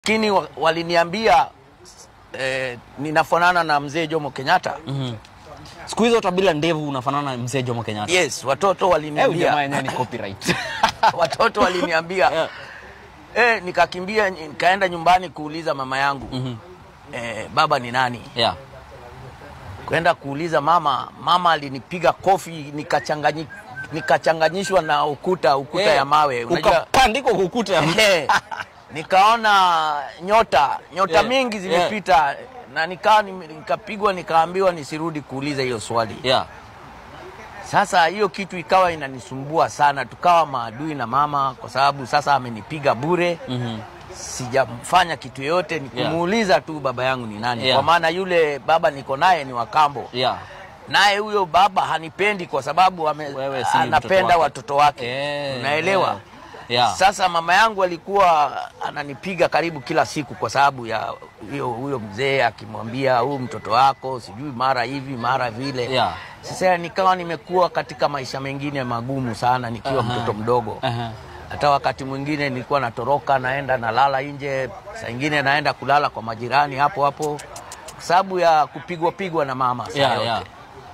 lakini wa- waliniambia eh, ninafanana na mzee Jomo Kenyatta. Mhm. Siku hizo hata bila ndevu unafanana na mzee Jomo Kenyatta. Yes, watoto Eh, huyu jamaa waliniambia yenyewe ni copyright. watoto waliniambia Yeah. eh, nikakimbia nikaenda nyumbani kuuliza mama yangu Mhm. eh, baba ni nani? Yeah. Kwenda kuuliza mama, mama alinipiga kofi nikachanganyi nikachanganyishwa na ukuta ukuta Eh, ya mawe unajua Ukapandikwa kwa ukuta ya Eh, nikaona nyota nyota Yeah, mingi zimepita na nikawa nime- nikapigwa nikaambiwa nisirudi kuuliza hiyo swali. Yeah. Sasa hiyo kitu ikawa inanisumbua sana, tukawa maadui na mama kwa sababu sasa amenipiga bure Mhm. sijamfanya kitu yoyote, ni Yeah. kumuuliza tu baba yangu ni nani, Yeah. kwa maana yule baba niko naye ni Wakambo, Yeah. naye huyo baba hanipendi kwa sababu ame, Wewe si mtoto anapenda wake. watoto wake Eh, unaelewa? yeah. Yeah. Sasa mama yangu alikuwa ananipiga karibu kila siku kwa sababu ya huyo huyo mzee akimwambia huyu mtoto wako sijui mara hivi mara vile. Yeah. Sasa nikawa nimekuwa katika maisha mengine magumu sana nikiwa Aha. mtoto mdogo. Aha. Hata wakati mwingine nilikuwa natoroka naenda nalala nje, saa ingine naenda kulala kwa majirani hapo hapo kwa sababu ya kupigwa pigwa na mama saa Yeah, yote. yeah.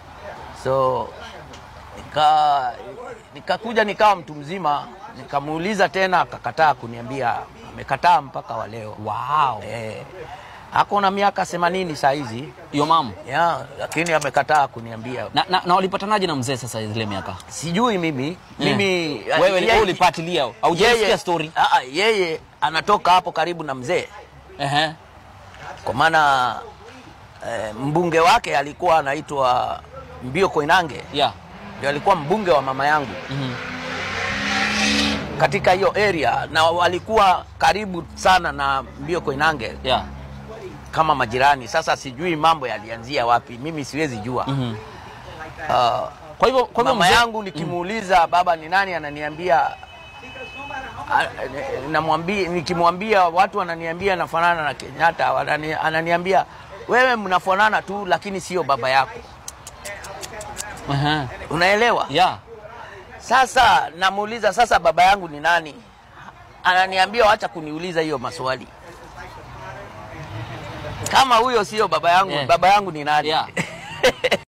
So nika nikakuja nikawa mtu mzima, nikamuuliza tena, akakataa kuniambia, amekataa mpaka wa leo. Wow. Eh, ako na miaka 80 saa hizi Your mom. ya, lakini amekataa kuniambia. Na, na, na walipatanaje na mzee sasa zile miaka? Sijui mimi mimi Wewe yeye- wewe ulipatilia au yeye- hujasikia story? Ah, ah, yeye anatoka hapo karibu na mzee, Ehe. kwa maana eh, mbunge wake alikuwa anaitwa Mbio Koinange, Yeah. ndio alikuwa mbunge wa mama yangu Mhm. katika hiyo area na walikuwa karibu sana na Mbio Koinange Yeah. kama majirani. Sasa sijui mambo yalianzia wapi, mimi siwezi jua. Mhm. Ah, Kwa hivyo kwa hivyo mama mzee- yangu nikimuuliza baba ni nani, ananiambia a- namwambia, nikimwambia watu wananiambia nafanana na Kenyatta, wanani- ananiambia wewe mnafanana tu, lakini sio baba yako. Aha. Unaelewa? Yeah. Sasa namuuliza sasa, baba yangu ni nani? Ananiambia wacha kuniuliza hiyo maswali. Kama huyo sio baba yangu, Yeah. baba yangu ni nani? Yeah.